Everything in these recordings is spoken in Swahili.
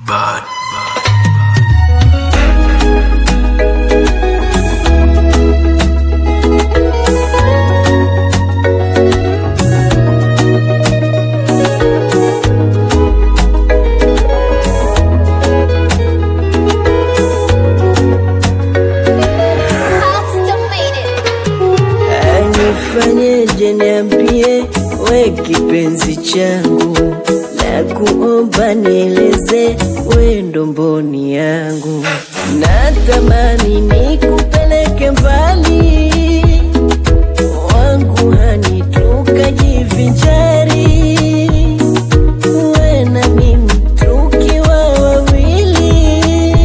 Bad. Nifanyeje, niambie we kipenzi changu, na kuomba nieleze we ndo mboni yangu, natamani nikupeleke mbali wangu hani tukajivinjari, we na mimi tukiwa wawili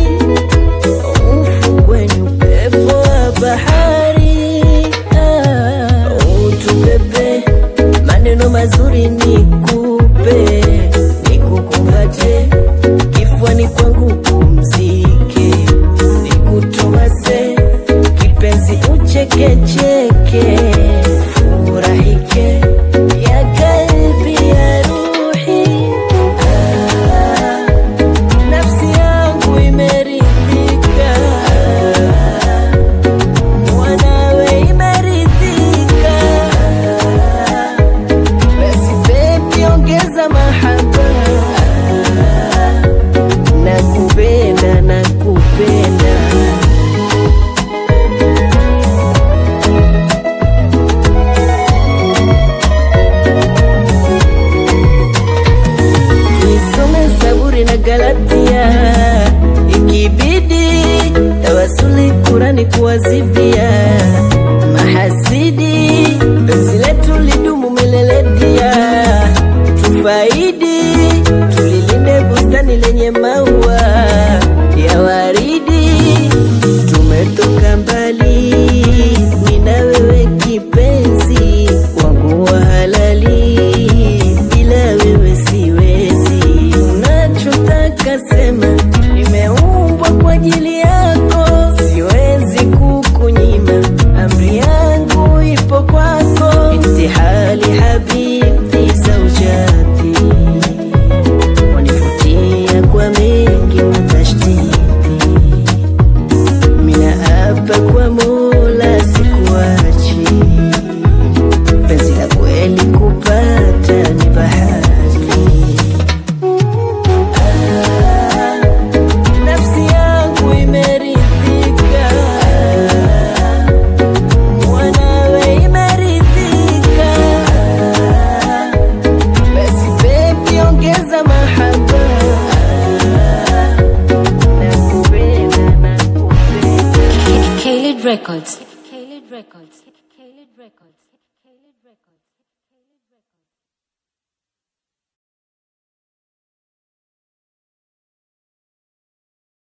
ufukweni, upepo wa bahari, ah, utubebe maneno mazuri nikupe, nikukumbate kifuani kwangu pumzike, nikutomase kipenzi, uchekecheke, furahike ya kalbi ya ruhi ah, nafsi yangu imeridhika, mwanawe imeridhika. Basi baby, ongeza mahaba, nakupenda, nakupenda. Nisome Zaburi na Galatia, ikibidi tawasuli Kurani kuwazibia mahasidi, penzi letu lidumu milele dia, tufaidi tulilinde bustani lenye maua ya waridi, tumetoka mbali, mimi na wewe kipenzi wangu wa halali, bila wewe siwezi. Unachotaka sema, nimeumbwa kwa ajili yako, siwezi kukunyima, amri yangu ipo kwako. Intihali habibi zaujati, wanivutia kwa mengi matashtiti mina hapa kwa Mola sikuachi, penzi la kweli kupata ni bahati. Ah, nafsi yangu imeridhika, mwanawe imeridhika. Basi baby, ongeza mahaba, nakupenda, nakupenda. Kaled Records. Kaled Records. Kaled Records. Kaled Records.